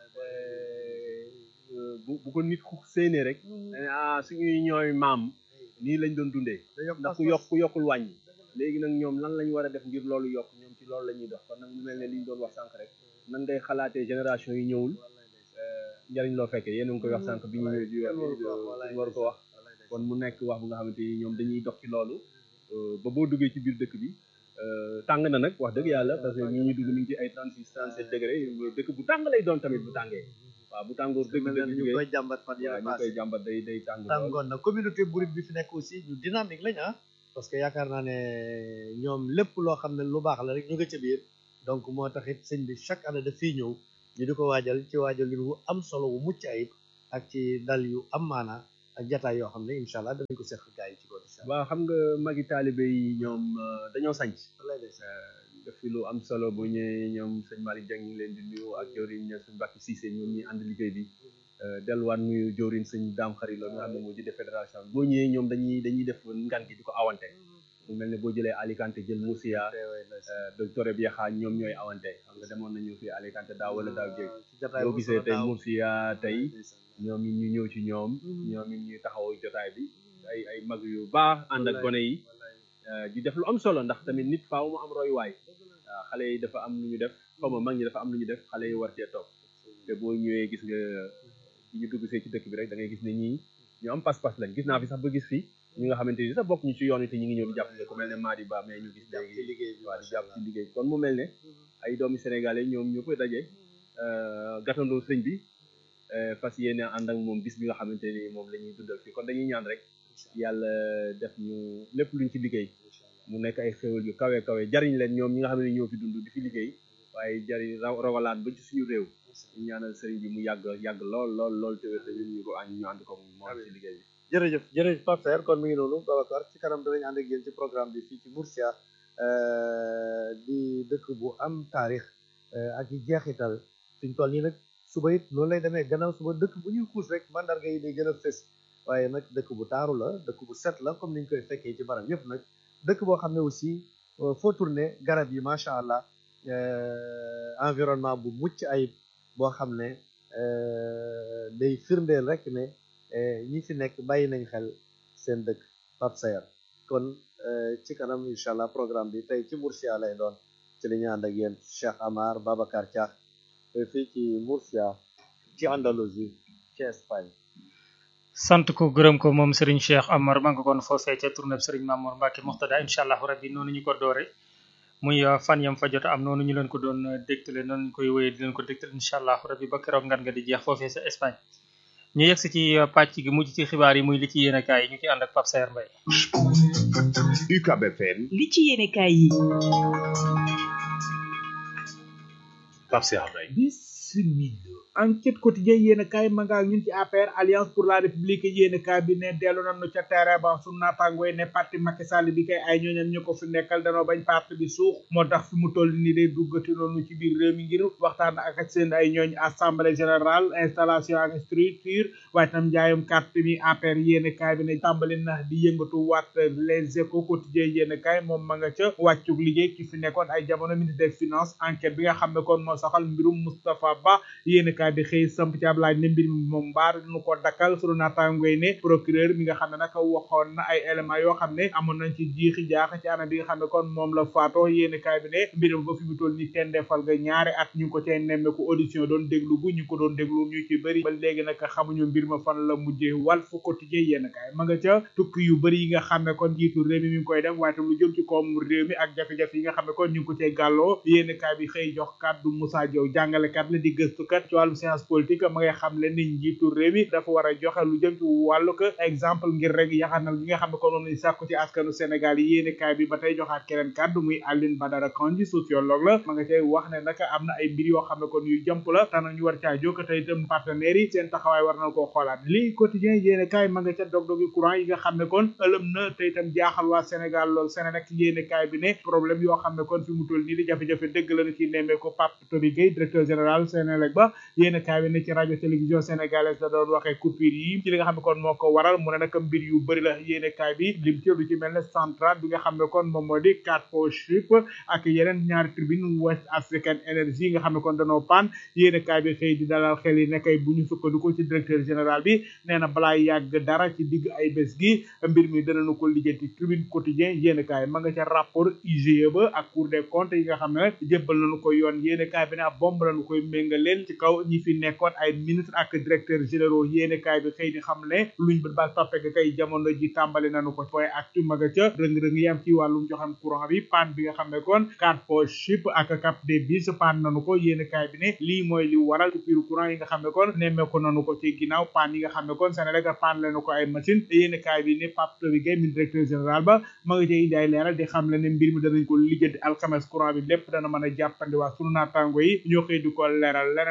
bu bu ko nit ku séenee rek ah suñuy ñooy maam nii lañ doon dundee ndax ku yokk ku yokkul wàññi léegi nag ñoom lan lañ war a def ngir loolu yokk ñoom ci loolu la ñuy dox kon nag mu mel ne li ñu doon wax sànq rek nan ngay xalaatee génération yi ñëwul njariñ loo fekkee yéen a ngi koy wax sànq bi ñu war ko wax kon mu nekk wax bu nga xamante ni ñoom dañuy dox ci loolu ba boo duggee ci biir dëkk bi tàng na nag wax dëgg yàlla parce que ñi ñuy dugg mi ngi ci ay 36 37 degré dëkk bu tàng lay doon tamit bu tàngee waaw bu tàngoor dëgg dëgg ñu koy jàmbat fan waaw ñu koy jàmbat day day tàng tàngoon na communauté burit bi fi nekk aussi ñu dynamique lañ ah parce que yaakaar naa ne ñoom lépp loo xam ne lu baax la rek ñu nga ca biir donc moo tax it sëñ bi chaque année daf fiy ñëw ñu di ko waajal ci waajal wu am solo wu mucc ayib ak ci dal yu am maana ak jataay yoo xam ne incha allah danañ ko seq gars yi ci kaw incha allah. waaw xam nga magi taalibe yi ñoom dañoo sanc wallaay de def fi lu am solo bu ñëwee ñoom sëñ Malick Dieng ñu ngi leen di nuyu ak jawriñ sëñ Mbacke Cissé ñoom ñi ànd liggéey bi delluwaat nuyu jawriñ sëñ Dame Xari la nga xam ne moo jiite fédération bi boo ñëwee ñoom dañuy dañuy def ngan gi di ko awante mu mel ne boo jëlee Alicante jël Murcia docteur bi yaxaa ñoom ñooy awante xam nga demoon nañu fi Alicante daaw wala daaw jéeg boo gisee tey Murcia tey ñoom it ñu ñëw ci ñoom ñoom it ñuy taxaw jotaay bi ay ay mag yu baax ànd ak gone yi di def lu am solo ndax tamit nit faaw mu am royuwaay waaw xale yi dafa am lu ñu def xaw ma mag ñi dafa am lu ñu def xale yi war cee topp te boo ñëwee gis nga bi ñu dugg see ci dëkk bi rek da ngay gis ne ñii ñu am pas-pas lañ gis naa fi sax ba gis fi ñi nga xamante ni sax bokk ñu ci yoon wi te ñu ngi ñëw di jàppale ku mel ne Madi Ba mais ñu gis léegi waaw di jàpp ci liggéey kon mu mel ne ay doomi sénégalais ñoom ñoo koy daje gàttandoo sëñ bi fas yéene ànd ak moom bis bi nga xamante ni moom la ñuy dundal fii kon dañuy ñaan rek yàlla def ñu lépp luñ ci liggéey mu nekk ay xéwal yu kawe kawe jariñ leen ñoom ñi nga xam ne ñoo fi dund di fi liggéey waaye jariñ rawalaat ba ci suñu réew ñu ñaanal sëriñ bi mu yàgg yàgg lool lool lool te wér te ñun ñu ko ànd ñu ànd ko moom ci liggéey bi jërëjëf jërëjëf Pape Saer kon mi ngi noonu Babacar ci kanam danañ ànd ak yéen ci programme bi fii ci Murcia di dëkk bu am taarix ak i jeexital suñ toll nii nag suba it noonu lay demee gannaaw suba dëkk bu ñuy xuus rek mandarga yi day gën a fës waaye nag dëkk bu taaru la dëkk bu set la comme niñ koy fekkee ci barab yëpp nag dëkk boo xam ne aussi foo tourné garab yi macha allah environnement bu mucc ayib boo xam ne day firndeel rek ne ñi fi nekk bàyyi nañ xel seen dëkk Pape Saer kon ci kanam incha allah programme bi tey ci Murcia lay doon ci li ñu ànd ak yéen Cheikh Amar Babacar Thiakh fii ci Murcia ci Andalousie ci Espagne. sant ko gërëm ko moom Serigne Cheikh Amar ma nga kon foofee ca tournée Serigne Mamour Mbacke Moxtada incha allah rabbi noonu ñu ko doore muy fan yam fa jot am noonu ñu leen ko doon dégtale noonu ñu koy wéyee di leen ko dégtale incha allah rabbi ba keroog ngan nga di jeex foofee sa Espagne. ñu yegg si ci pàcc gi mujj ci xibaar yi muy li ci yéenekaay yi ñu ci ànd ak Pape Saer Mbaye. UCAB FM. li ci yéenekaay yi. Pape Saer Mbaye. bismillah enquête quotidien yéen a kaay ma nga ak ñun ci APR alliance pour la république yéen a kaay bi ne dellu nañu ca terrain ba sunu naataangooy ne parti Macky Sall bi kay ay ñooñam ñu ko fi nekkal danoo bañ parti bi suux moo tax fi mu toll nii day duggati noonu ci biir réew mi ngir waxtaan ak seen ay ñooñ assemblée générale installation ak structure waaye tam njaayum carte mi APR yéen a kaay bi ne tàmbali na di yëngatu waat les échos quotidien yéen a kaay moom ma nga ca wàccug liggéey ki fi nekkoon ay jamono ministre des finances enquête bi nga xam ne kon moo soxal mbirum Moustapha Ba yéen kaay bi xëy samp ci ab laaj ne mbir mi moom mbaar nu ko dakkal sunu naataangoy ne procureur mi nga xam ne nag waxoon na ay éléments yoo xam ne amoon nañ ci jiixi jaax ci anam bi nga xam ne kon moom la faatoo yéen kaay bi ne mbir mi ba fi mu toll ni kenn defal nga ñaari at ñu ngi ko cay nemmeeku audition doon déglu gu ñu ko doon déglu ñu ci bëri ba léegi nag xamuñu mbir ma fan la mujjee Walf Quotidien yéen kaay ma nga ca tukki yu bëri yi nga xam ne kon jiitu réew mi mi ngi koy def waaye tam lu jëm ci koom réew mi ak jafe-jafe yi nga xam ne kon ñu ngi ko cay gàlloo yéen kaay bi xëy jox kàddu Moussa Diaw jàngalekat la di gëstukat ci wàllu science politique ma ngay xam le ni njiitu réew mi dafa war a joxe lu jëm ci wàllu ko exemple ngir rek yaxanal gi nga xam ne kon moom lañ sàkku ci askanu Sénégal yi yéene kaay bi ba tey joxaat keneen kàddu muy Aline Badara Kandji sociologue la ma nga cay wax ne nag am na ay mbir yoo xam ne kon yu jëmp la te ñu war caa jóg te itam partenaires yi seen taxawaay war na koo xoolaat lii quotidien yéene kaay ma nga ca dog-dogi courant yi nga xam ne kon ëlëm na te itam jaaxal waa Sénégal lool Sénégal yéene kaay bi ne problème yoo xam ne kon fi mu toll nii di jafe-jafe dëgg la na ci nemmee ko Pape Toby Gueye directeur général Sénélec ba yéene kaay bi ne ci rajo télévision sénégalaise la doon waxee coupure yi ci li nga xam ne kon moo ko waral mu ne nag mbir yu bëri la yéene kaay bi lim ci lu ci mel ne centrale bi nga xam ne kon moom moo di Carrefour Ship ak yeneen ñaari tribune West African Energy nga xam ne kon danoo paan yéene kaay bi xëy di dalal xel yi ne kay bu ñu sukkandiku ci directeur général bi nee na balaa yàgg dara ci digg ay bés gi mbir mi danañu ko lijjanti tribune quotidien yéene kaay ma nga ca rapport IGE ba ak cour des comptes yi nga xam ne jébbal nañu ko yoon yéene kaay bi ne ab bomb lañu koy méngaleel ci kaw ñi fi nekkoon ay ministre ak directeur généraux yéene kaay bi xëy di xam ne luñ bët baak toppe ga kay jamono ji tàmbali nañu ko fooy actu maga ca rëng-rëng yi am ci wàllum joxam courant bi panne bi nga xam ne kon Carrefour Ship ak Cap des Biches panne nañu ko yéene kaay bi ne lii mooy li waral coupure courant yi nga xam ne kon nemmeeku nañu ko ci ginnaaw panne yi nga xam ne kon Sénégal panne lañu ko ay machine yéene kaay bi ne Pape Toby Gueye mi directeur général ba ma nga cay indi ay leeral di xam le ne mbir mi danañ ko lijjanti alxames courant bi lépp dana mën a jàppandi waa sunu naataango yi ñoo xëy di ko leeral leneen loo xam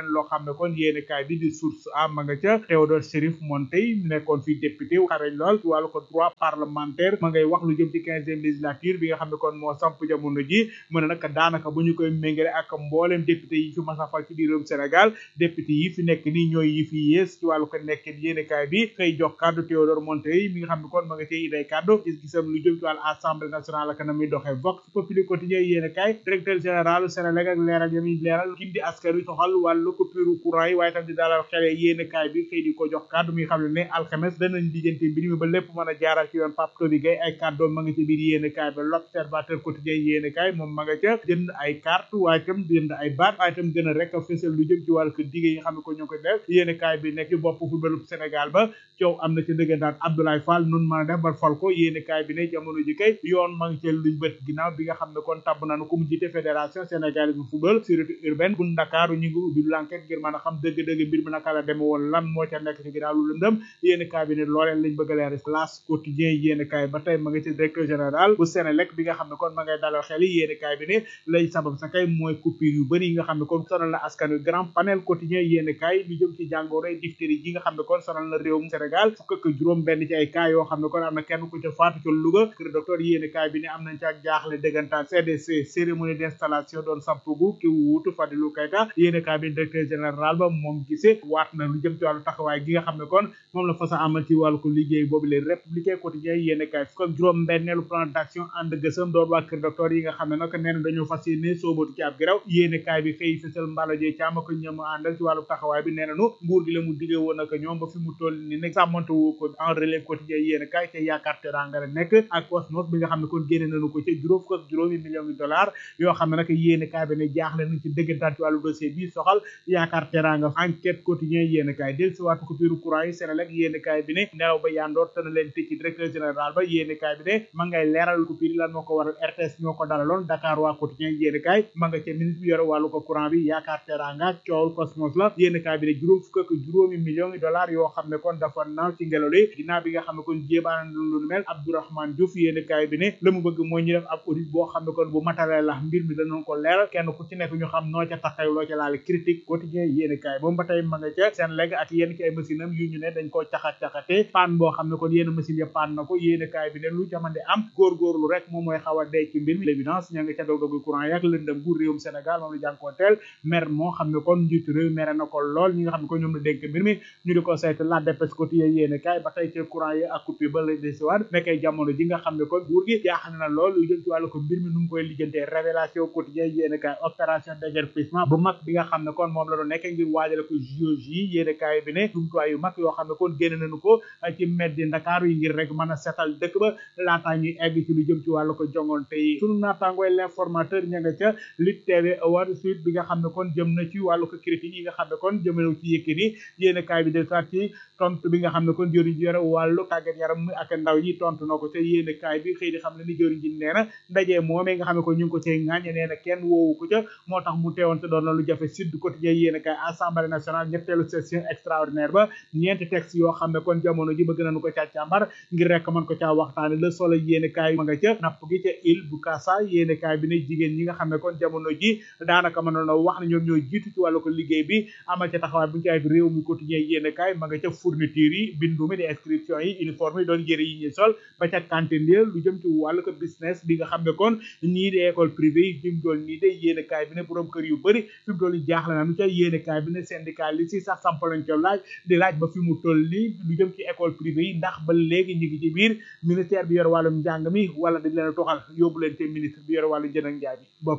xam ne kon yéene kaay bi di source a ma nga ca Théodore Chérif Monteil nekkoon fi député xarañ lool ci wàllu ko droit parlementaire ma ngay wax lu jëm ci quinzième législature bi nga xam ne kon moo samp jamono ji mu ne nag daanaka bu ñu koy méngale ak mbooleem député yi fi mas a fal ci biir réewum Sénégal député yi fi nekk nii ñooy yi fi yées ci wàllu ko nekkin yéene kaay bi xëy jox kàddu Théodore Monteil mi nga xam ne kon ma nga cay iday kàddu gis-gisam lu jëm ci wàllu assemblée nationale ak na muy doxee vox populi quotidien yéene kaay directeur général Sénélec ak leeral yami leeral kim di askan wi soxal wàllu coupure courant yi waaye tam di dalal xele yéene kaay bi xëy di ko jox kàddu mi xam ne ne alxames danañ lijjanti mbir mi ba lépp mën a jaaral ci yoon Pape Toby Gaye ay kàddoom ma nga ci biir yéene kaay ba l'observateur quotidien yéene kaay moom ma nga ca jënd ay carte waaye tam jënd ay baat waaye tam gën a rek a fësal lu jëm ci wàllu ko dige yi nga xam ne ko ñoo ko def yéene kaay bi nekk ci bopp footballu Sénégal ba coow am na ci dëggantaan Abdoulaye Fall nun mën a def ba fal ko yéene kaay bi ne jamono ji kay yoon ma ngi ci luñ bët ginnaaw bi nga xam ne kon tabb nañu ko mu jiite fédération sénégalaise bu football sécurité urbaine bu Ndakaaru ñu ngi ubbi l'enquête ngir mën a xam dëgg-dëgg mbir mi naka la deme woon lan moo ca nekk ci ginnaaw lu lëndëm yéene kaay bi ne looleen lañ bëgg a leer las quotidien yéene kaay ba tey ma nga ci directeur général bu Sénélec bi nga xam ne kon ma ngay dalal xel yi yéene kaay bi ne lay sabab sa kay mooy coupure yu bëri yi nga xam ne kon sonal na askan wi grand panel quotidien yéene kaay lu jëm ci jàngoro diphtérie ji nga xam ne kon sonal na réewum Sénégal fukk ak juróom benn ci ay cas yoo xam ne kon am na kenn ku ca faatu ca Louga kër docteur yéene kaay bi ne am nañ ca jaaxle dëggantaan CDC cérémonie d'installation doon sampugu ki wuutu Fadilou Keita yéene kaay bi directeur général ba moom gisee waat na lu jëm ci wàllu taxawaay gi nga xam ne kon moom la fa sa amal ci wàllu ko liggéey boobu les républicain quotidien yéene kaay fukk ak juróom benneelu plan d'action ànd gësëm doon waa kër docteur yi nga xam ne nag nee na dañoo fas yéene soobatu ci ab giraw yéene kaay bi xëy fësal mbaalojee caama ko ñëm àndal ci wàllu taxawaay bi nee nañu nguur gi la mu diggee woon ak ñoom ba fi mu toll ni nag sàmmante wu ko en relève quotidien yéene kaay ca yaakaar teranga la nekk ak Cosmos bi nga xam ne kon génne nañu ko ca juróom fukk ak juróomi millions de dollars yoo xam ne nag yéene kaay bi ne jaaxle nañ ci dëggantaan ci wàllu dossier bi soxal yaakaar teranga enquête quotidien yéene kaay del si waatu ko biiru courant yi Sénélec yéene kaay bi ne nelaw ba yandoor te na leen tëj ci directeur général ba yéene kaay bi ne ma ngay leeral ko biir lan moo ko waral RTS ñoo ko dalaloon Dakar waa quotidien yéene kaay ma nga ca ministre bi yore wàllu ko courant bi yaakaar teranga coowul Cosmos la yéene kaay bi ne juróom fukk ak juróomi millions de dollars yoo xam ne kon dafa naaw ci ngelaw li ginnaaw bi nga xam ne kon jéebaan lu mel Abdourahmane Diouf yéene kaay bi ne la mu bëgg mooy ñu def ab audit boo xam ne kon bu matale la mbir mi danoon ko leeral kenn ku ci nekk ñu xam noo ca taxaw loo ca laale critique quotidien yéene kaay moom ba tey ma nga ca seen legg ak yenn ci ay machine am yu ñu ne dañ koo caxat-caxate paan boo xam ne kon yenn machine ya paan na ko yéene kaay bi ne lu jamande am góorgóorlu rek moom mooy xaw a dee ci mbir mi l'évidence ña nga ca dog dogu courant yak lëndëm gu réewum Sénégal moom la jànkoonteel mer moo xam ne kon njiitu réew mere na ko lool ñi nga xam ne kon ñoom la dénk mbir mi ñu di ko saytu la dépêche quotidien yéene kaay ba tey ca courant yi ak coupure ba la desiwaat nekkay jamono ji nga xam ne kon nguur gi jaaxal na lool lu jëm ci wàllu ko mbir mi nu mu koy lijjantee révélation quotidien yéene kaay opération déguerpissement bu mag bi nga xam ne kon moom la doon nekkee ngir waajale ko JOJ yi yéene kaay bi ne jumtuwaay yu mag yoo xam ne kon génn nañu ko ci mbeddi Ndakaaru yi ngir rek mën a setal dëkk ba laataa ñuy egg ci lu jëm ci wàllu ko jongonte yi sunu naataangooy l'informateur ña nga ca Lutte TV award suite bi nga xam ne kon jëm na ci wàllu ko critique yi nga xam ne kon jëmalew ci Yékini yéene kaay bi del saat ci tontu bi nga xam ne kon jëriñ ji yore wàllu tàggat yaram mi ak ndaw yi tontu na ko ca yéene kaay bi xëy di xam ne ni jëriñ ji nee na ndaje moomee nga xam ne ko ñu ngi ko cay ŋaañe nee na kenn woowu ko ca moo tax mu teewoon te doon na lu jafe sud quotidien yéene kaay assemblée nationale ñetteelu session extraordinaire ba ñeenti texte yoo xam ne kon jamono ji bëgg nañu ko caa càmbar ngir rek mën ko caa waxtaane le soleil yéene kaay ma nga ca napp gi ca île bu Kassa yéene kaay bi ne jigéen ñi nga xam ne kon jamono ji daanaka mënoon a wax ne ñoom ñoo jiitu ci wàllu ko liggéey bi amal ca taxawaay bu ñu ci ay réew mi quotidien yéene kaay ma nga ca fourniture yi bindu mi di inscription yi uniforme yi doon yëre yi ñuy sol ba ca cantine ya lu jëm ci wàllu ko business bi nga xam ne kon ñii di école privée yi fi mu doon nii de yéene kaay bi ne borom kër yu bëri fi mu doon yi jaaxle na nu ca yéene kaay bi ne syndicat li si sax sampalañ ca laaj di laaj ba fi mu toll nii lu jëm ci école privée yi ndax ba léegi ñu ngi ci biir ministère bi yor wàllum njàng mi wala dañ leen a toxal yóbbu leen te ministre bi yor wàllu jën ak njaay bi mbokk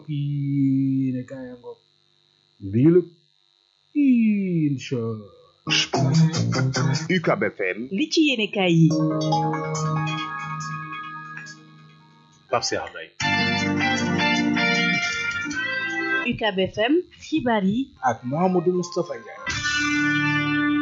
yi ne kaay ngoog bii la incha UCAB FM li ci yéene kaay yi Pape Cheikh Mbaye UCAB FM xibaar yi ak Mouhamadou Moustapha Ndiaye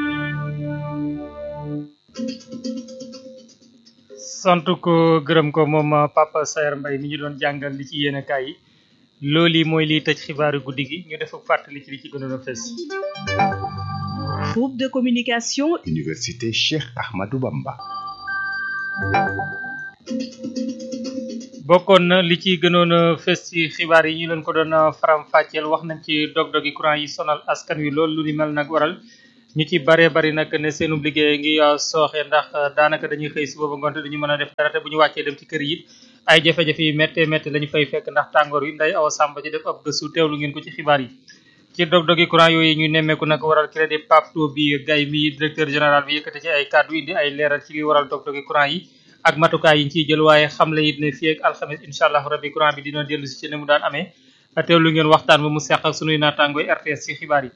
sant ko gërëm ko moom Papa Saer Mbaye mi ñu doon jàngal li ci yéene kaay yi loolu yi mooy liy tëj xibaaru guddi gi ñu def fàttali ci li ci gënoon a fës groupe de communication Université Cheikh Ahmadou Bamba bokkoon na li ci gënoon a fës ci xibaar yi ñu leen ko doon faram fàcceel wax nañ ci dog-dogi courant yi sonal askan wi lool lu ni mel nag waral ñu ci baree bari nag ne seenub liggéey ngi sooxe ndax daanaka dañuy xëy si booba ngoonte duñu mën a def dara te bu ñu wàccee dem ci kër yi ay jafe-jafe yu méttee métti lañu fay fekk ndax tàngoor yi nday awa sàmba ci def ab gëstu teewlu ngeen ko ci xibaar yi ci dog-dogi courant yooyu ñu nemmeeku nag waral crédit papto bi gay mi directeur général bi yëkkati ci ay kàddu indi ay leeral ci li waral dog-dogi courant yi ak matukaay yi ñu ciy jël waaye xamle it ne fii ak alxames incha allah rabbi courant bi dina dellu si ci ne mu daan amee teewlu ngeen waxtaan ba mu seq ak sunuy naataangooy RTS ci xibaar yi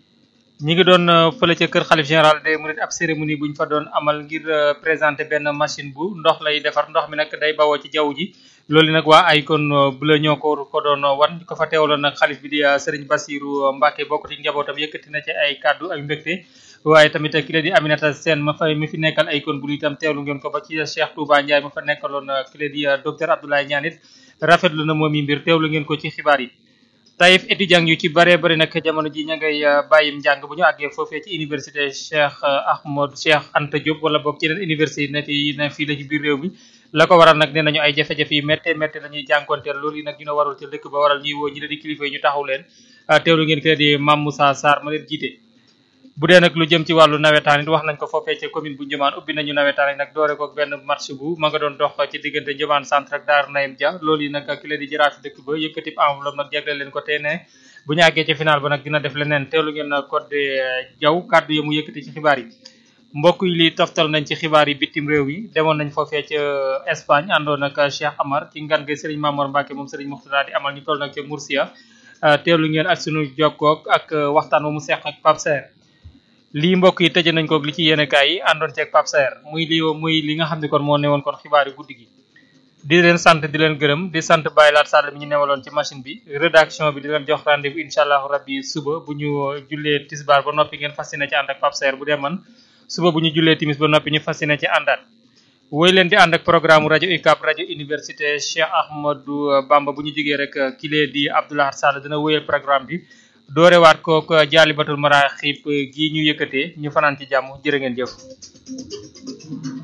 ñi ngi doon fële ca kër xalif général des mourides ab cérémonie bu ñu fa doon amal ngir présenter benn machine bu ndox lay defar ndox mi nag day bawoo ci jaww ji loolu nag waa ay kon bu la ñoo ko ko doon wan ko fa teewaloon nag xalif bi di Serigne Bassirou Mbacke bokk ci njabootam yëkkati na ci ay kàddu ay mbégte waaye tamit ki la di Aminata Sène ma fa mi fi nekkal ay kon bu itam teewlu ngeen ko ba ci Cheikh Touba Ndiaye ma fa nekkaloon ki la di docteur Abdoulaye Niane it rafetlu na moom yi mbir teewlu ngeen ko ci xibaar yi Taïf étudiant yu ci bare bari nag jamono ji ña ngay bàyyim njàng bu ñu àggee foofee ci université Cheikh Ahmad Cheikh Anta Diop wala boog ci yeneen université ne yi ne fii la ci biir réew mi la ko waral nag nee nañu ay jafe-jafe yi métte métte la ñuy jànkonteel loolu yi nag dina warul ci dëkk ba waral ñuy woo ñi la di kilifa yi ñu taxaw leen teewlu ngeen ki la di Mame Moussa Sarr ma leen jiite bu dee nag lu jëm ci wàllu nawetaan it wax nañ ko foofee ca commune bu Njëmaan ubbi nañu nawetaan yi nag doore ko benn match bu ma nga doon dox ci diggante Njëmaan centre ak Daar Nayim Dia loolu yi nag ki la di jaraaf dëkk ba yëkkati enveloppe nag jagleel leen ko tey ne bu ñu àggee ci final ba nag dina def leneen teewlu ngeen code jaw kàddu yi mu yëkkati ci xibaar yi mbokk yi li toftal nañ ci xibaar yi bitim réew yi demoon nañ foofee ca Espagne àndoon ak Cheikh Amar ci ngan ga Serigne Mamour Mbacke moom Serigne Mourtada di amal ñu toll nag ca Murcia teewlu ngeen ak sunu jokkoog ak waxtaan wa mu seq ak Pape Serre lii mbokk yi tëje nañ ko li ci yéenekaay yi àndoon ceeg Pape Serre muy li muy li nga xam ne kon moo newoon kon xibaar yi guddi gi di leen sant di leen gërëm di sant Baye Laat Sall mi ñu newaloon ci machine bi rédaction bi di leen jox rendez-vous incha allahu rabbi suba bu ñu jullee tisbaar ba noppi ngeen fas yéene ci ànd ak Pape Serre bu dee man suba bu ñu jullee timis ba noppi ñu fas yéene ci àndaat woy leen di ànd ak programme rajo UCAB rajo université Cheikh Ahmadou Bamba bu ñu jógee rek kilee di Abdoulaye Sall dina wéyal programme bi doorewaat kook jaalibatul maraaxib gi ñu yëkkatee ñu fanaan ci jàmm jërë ngeen jëf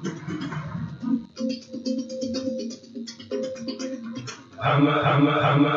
ama ama ama